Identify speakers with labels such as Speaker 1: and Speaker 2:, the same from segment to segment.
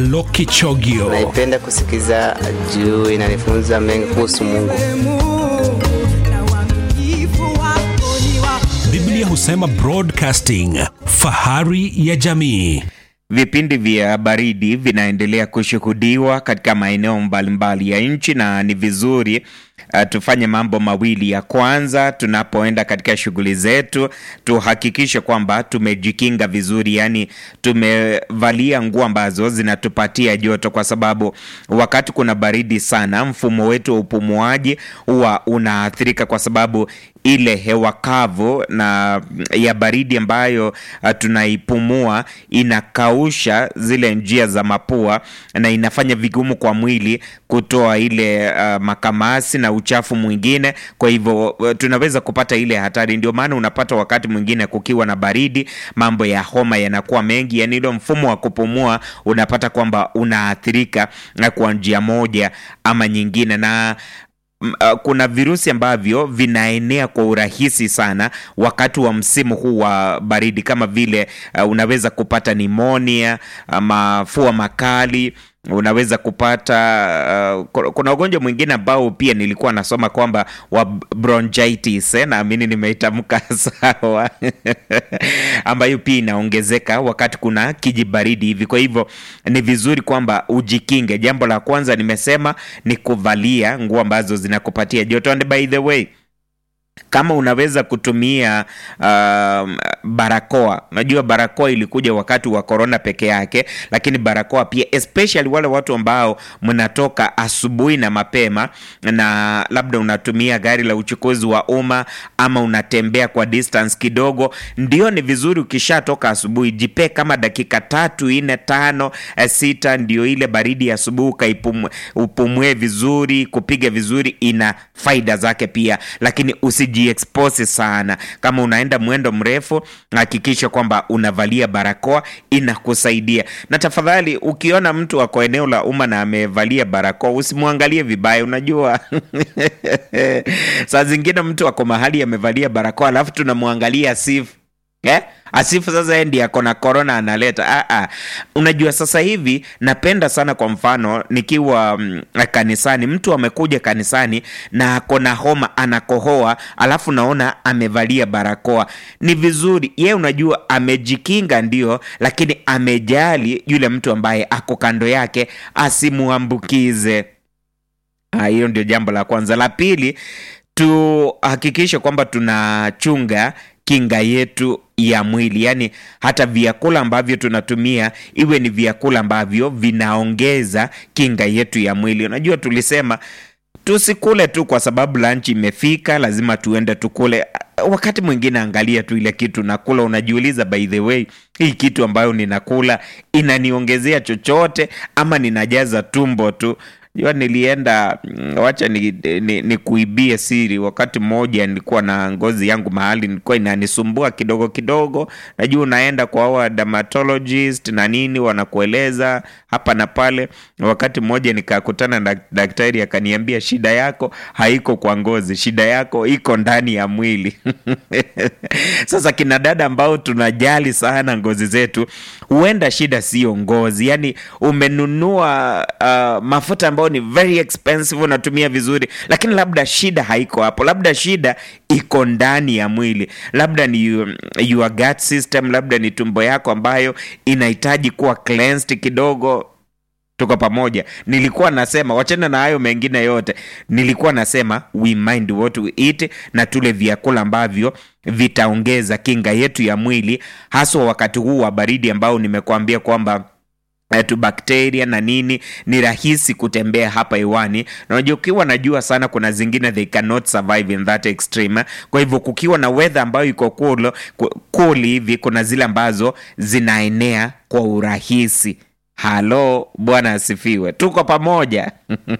Speaker 1: Lokichogio.
Speaker 2: Naipenda kusikiza juu inanifunza mengi kuhusu Mungu.
Speaker 1: Biblia husema broadcasting, fahari ya jamii.
Speaker 3: Vipindi vya baridi vinaendelea kushuhudiwa katika maeneo mbalimbali ya nchi na ni vizuri uh, tufanye mambo mawili. Ya kwanza, tunapoenda katika shughuli zetu tuhakikishe kwamba tumejikinga vizuri, yaani tumevalia nguo ambazo zinatupatia joto, kwa sababu wakati kuna baridi sana, mfumo wetu wa upumuaji huwa unaathirika kwa sababu ile hewa kavu na ya baridi ambayo uh, tunaipumua inakausha zile njia za mapua na inafanya vigumu kwa mwili kutoa ile uh, makamasi na uchafu mwingine. Kwa hivyo uh, tunaweza kupata ile hatari. Ndio maana unapata wakati mwingine kukiwa na baridi, mambo ya homa yanakuwa mengi, yani ile mfumo wa kupumua unapata kwamba unaathirika kwa njia moja ama nyingine na Uh, kuna virusi ambavyo vinaenea kwa urahisi sana wakati wa msimu huu wa baridi, kama vile uh, unaweza kupata nimonia, mafua makali unaweza kupata uh, kuna ugonjwa mwingine ambao pia nilikuwa nasoma kwamba wa bronchitis eh, naamini nimeitamka sawa ambayo pia inaongezeka wakati kuna kijibaridi hivi. Kwa hivyo ni vizuri kwamba ujikinge. Jambo la kwanza nimesema ni kuvalia nguo ambazo zinakupatia joto, and by the way kama unaweza kutumia uh, barakoa. Unajua barakoa ilikuja wakati wa korona peke yake, lakini barakoa pia, especially wale watu ambao mnatoka asubuhi na mapema, na labda unatumia gari la uchukuzi wa umma ama unatembea kwa distance kidogo, ndio ni vizuri ukishatoka asubuhi, jipe kama dakika tatu nne tano sita, ndio ile baridi ya asubuhi ukaipumue upumue vizuri, kupiga vizuri, ina faida zake pia, lakini usijiexpose sana. Kama unaenda mwendo mrefu, hakikisha kwamba unavalia barakoa, inakusaidia. Na tafadhali, ukiona mtu ako eneo la umma na amevalia barakoa, usimwangalie vibaya. Unajua saa zingine mtu ako mahali amevalia barakoa, alafu tunamwangalia sifu eh? Asifu sasa yeye ndiye ako na corona analeta. Ah, ah. Unajua sasa hivi napenda sana, kwa mfano nikiwa mm, kanisani, mtu amekuja kanisani na ako na homa anakohoa, alafu naona amevalia barakoa, ni vizuri yeye, unajua amejikinga ndio, lakini amejali yule mtu ambaye ako kando yake asimuambukize. Ah, hiyo ndio jambo la kwanza. La pili, tuhakikishe kwamba tunachunga kinga yetu ya mwili, yaani hata vyakula ambavyo tunatumia iwe ni vyakula ambavyo vinaongeza kinga yetu ya mwili. Unajua tulisema tusikule tu kwa sababu lunch imefika, lazima tuende tukule. Wakati mwingine angalia tu ile kitu nakula, unajiuliza, by the way, hii kitu ambayo ninakula inaniongezea chochote ama ninajaza tumbo tu? Jua nilienda wacha ni, ni, ni kuibie siri. Wakati mmoja nilikuwa na ngozi yangu mahali nilikuwa inanisumbua kidogo kidogo. Najua unaenda kwa hawa dermatologist na nini, wanakueleza hapa na pale. Wakati mmoja nikakutana na daktari akaniambia, shida yako haiko kwa ngozi, shida yako iko ndani ya mwili. Sasa kina dada ambao tunajali sana ngozi zetu, huenda shida siyo ngozi, yani umenunua uh, mafuta ambayo ni very expensive, unatumia vizuri, lakini labda shida haiko hapo, labda shida iko ndani ya mwili, labda ni your gut system, labda ni tumbo yako ambayo inahitaji kuwa cleansed kidogo. Tuko pamoja. Nilikuwa nasema wachana na hayo mengine yote, nilikuwa nasema we mind what we eat, na tule vyakula ambavyo vitaongeza kinga yetu ya mwili, haswa wakati huu wa baridi ambao nimekuambia kwamba tu bakteria na nini ni rahisi kutembea hapa hewani, na unajua ukiwa najua sana, kuna zingine they cannot survive in that extreme. Kwa hivyo kukiwa na weather ambayo iko cool cool hivi, kuna zile ambazo zinaenea kwa urahisi. Halo, Bwana asifiwe, tuko pamoja.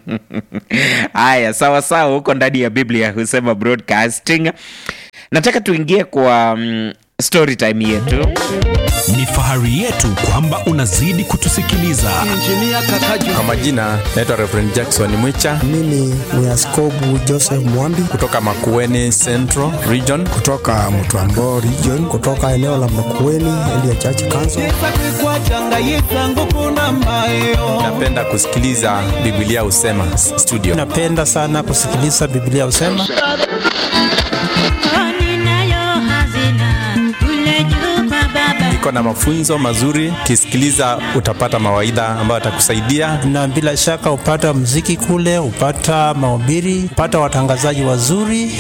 Speaker 3: Haya, sawa sawa, huko ndani ya Biblia husema broadcasting. Nataka tuingie kwa um, story time yetu.
Speaker 1: ni fahari yetu kwamba unazidi kutusikiliza.
Speaker 4: Kwa majina naitwa Reverend Jackson Mwicha
Speaker 5: Mimi ni Askobu Joseph Mwambi
Speaker 4: kutoka Makueni Central Region.
Speaker 5: kutoka Mtwambo region, kutoka eneo la Makueni Elia Church Council.
Speaker 4: Napenda kusikiliza Biblia Usema studio.
Speaker 5: Napenda sana kusikiliza Biblia usema
Speaker 4: Iko na mafunzo mazuri, ukisikiliza utapata mawaidha ambayo atakusaidia.
Speaker 5: na bila shaka upata mziki kule, upata mahubiri, upata watangazaji wazuri.